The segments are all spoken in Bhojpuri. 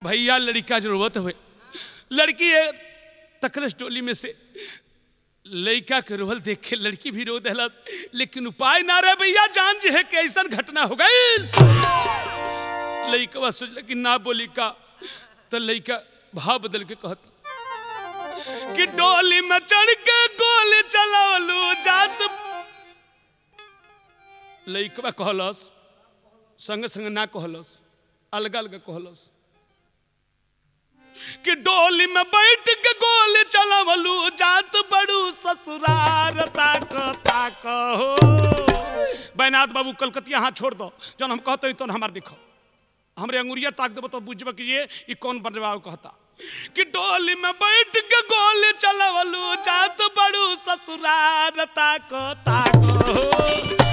भैया लड़का जरूरत हुए लड़की है तकरस टोली में से लड़का के रोहल देख के लड़की भी रो दहलस लेकिन उपाय ना रहे भैया जान जे है कैसन घटना हो गई लड़का सोचल कि ना बोली का तो लड़का भाव बदल के कहता कि डोली में चढ़ के गोली चलावलू जात लड़कवा कहलस संग संग ना कहलस अलग अलग कहलस कि डोली में बैठ के गोली चलावलू जात बड़ू ससुरार ताक ताक हो बैनाथ बाबू कलकतिया हाथ छोड़ दो जब हम कहते तो हमार दिखो हमरे अंगुरिया ताक देबो तो बुझबो कि ये ई कौन बजवाओ कहता कि डोली में बैठ के गोली चलावलू जात बड़ू ससुरार ताक ताक हो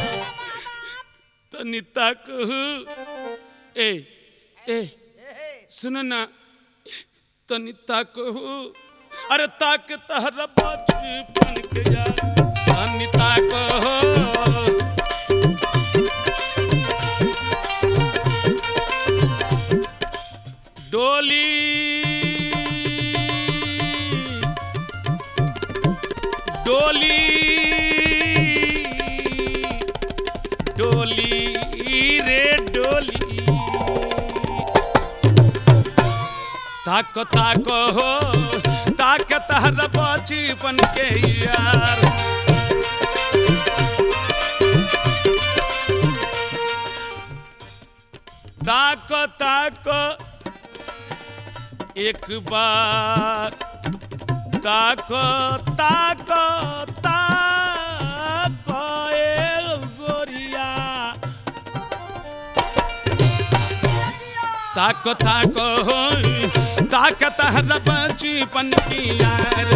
तनी ताक हो ए ए सुनो ना तनी ताक हो अरे ताक तहरा बचपन के यार तनी ताक हो डोली डोली डोली रे डोली ताक ताक हो ताक तहर बचपन के यार ताक ताक एक बार ताक ताक ताक ए गोरिया ताक ताक हो ताक तहर बचपन की यार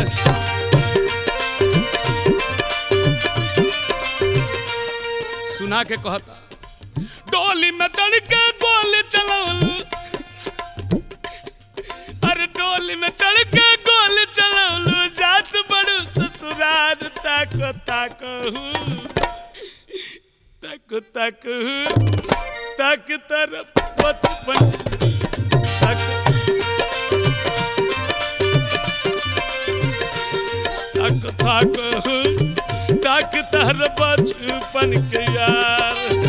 सुना के कहता डोली में चढ़ के गोली चलावल अरे डोली में चढ़ के गोली चलावल जात बड़ू ससुरार ताक ताक हूँ ताक ताक हूँ ताक तरफ बचपन ताक ताक ताक हूँ ताक तर बचपन के यार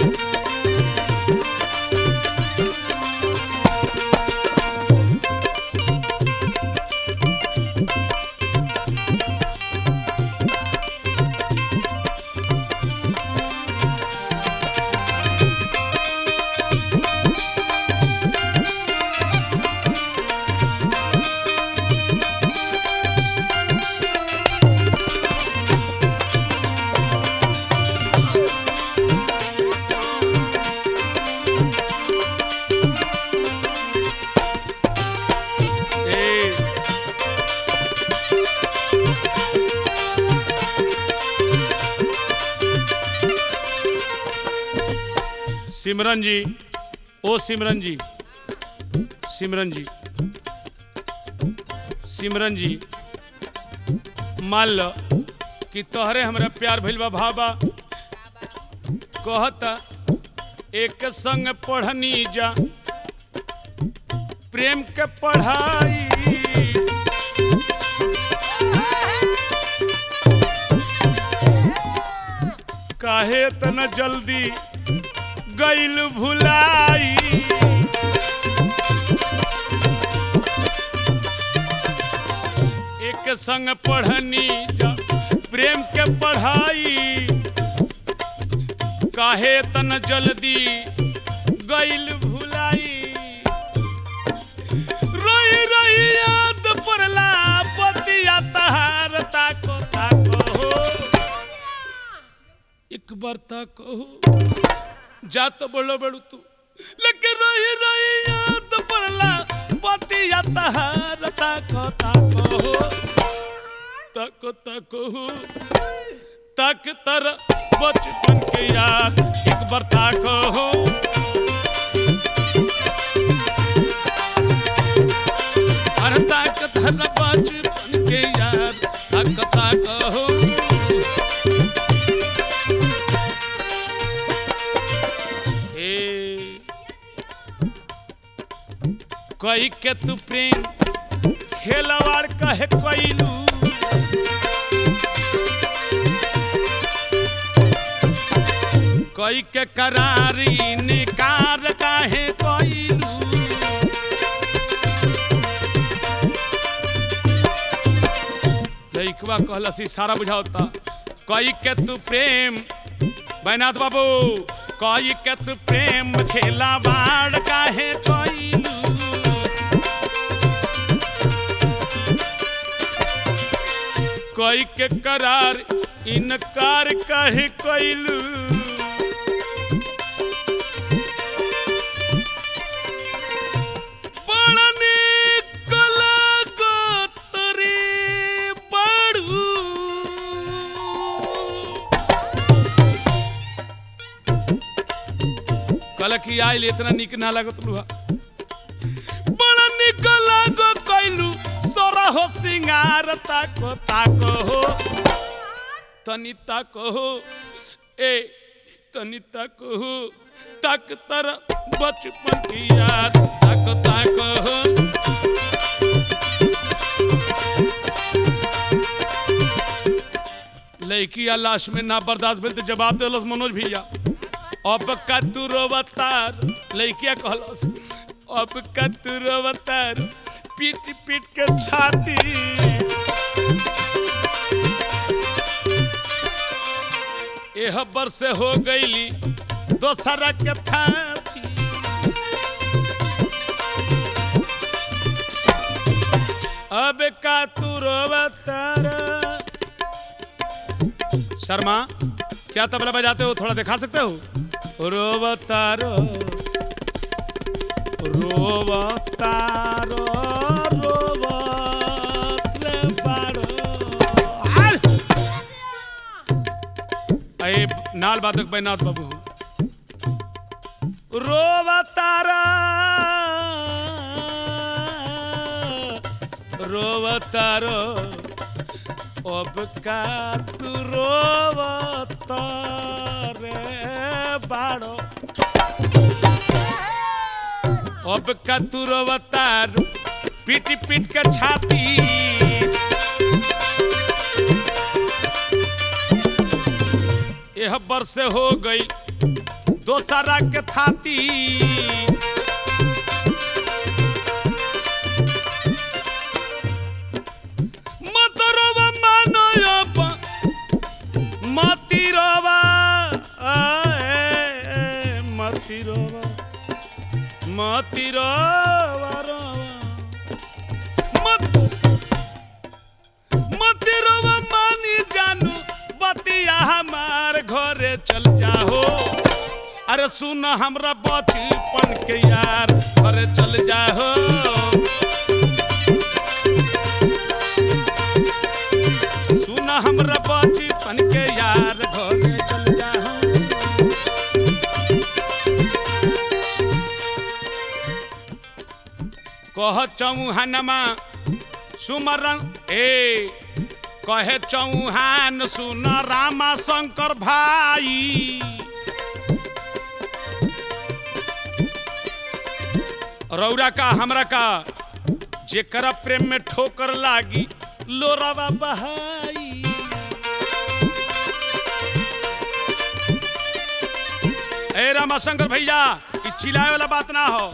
ए सिमरन जी ओ सिमरन जी सिमरन जी सिमरन जी मान लो कि तोहरे हमरा प्यार भइल बा भाबा कहता एक संग पढ़नी जा प्रेम के पढ़ाई काहे तना जल्दी गइल भुलाई एक संग पढ़नी जा प्रेम के पढ़ाई काहे तन जल्दी गइल भुलाई रोई रोई याद पड़ला पतिया तहार ताको ताको हो एक बार ताको हो जा तो बोलो बड़ू तू लेकिन रोई रोई याद पड़ला पतिया तहार ताको ताको हो ताको ताको हो ताक तर बचपन के याद एक बार ताको हो अरे ताक तर बचपन के याद ताक ताको हो ए कई के तू प्रेम खेलवाड़ कहे कैलू कई के करारी निकार काहे कैलू लइकवा कहलस सारा बुझावता कई के तू प्रेम बैनाथ बाबू कई के तू प्रेम खेला बाड़ काहे कैलू कई के करार इनकार काहे कैलू बड़ा निक लागत रे बड़ू कल की आइल इतना निक ना लागत लुहा बड़ा निक लागो कैलू सोरा हो सिंगार ताको ताको हो तनी ताको हो ए तनी ताको हो तक तर बचपन की याद ताको ताको हो लड़की लाश में ना बर्दाश्त भेल तो जवाब दिलस मनोज भैया अब का तू रोवतार लड़किया कहलस अब का तू रोवतार पीट पीट के छाती एह बरसे हो गईली दोसरा के थाती अब का तू रोवतार शर्मा क्या तबला बजाते हो थोड़ा दिखा सकते हो रोवतारो रोवतारो रोवतले बारो हाल! अये नाल बाधक बैनाथ बाबू रोवतारा रोवतारो अब का तू रोवत रे बाड़ो अब का तू रोवतार पीट पीट के छाती यह बरसे हो गई दोसरा के थाती मतरवा मानो अब मतिरवा आए मतिरवा मतिरवा रवा मत मतिरवा मानी जानू बतिया हमार घरे चल जाओ अरे सुन हमरा बचपन के यार घरे चल जाओ सुन हमरा बचपन के यार घरे चल जाओ कह चौहानमा सुमरन ए कहे चौहान सुन रामा शंकर भाई रौरा का हमरा का जेकरा प्रेम में ठोकर लागी लोरावा बहाई ए रामाशंकर भैया ई चिल्लाए वाला बात ना हो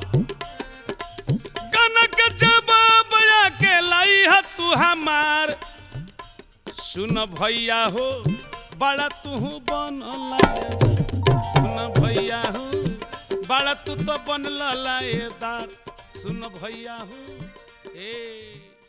कनक जवाब के लाई है तू हमार सुन भैया हो बड़ा तू बन सुन भैया हो बड़ा तू तो बन लाएदार सुन भैया हो ए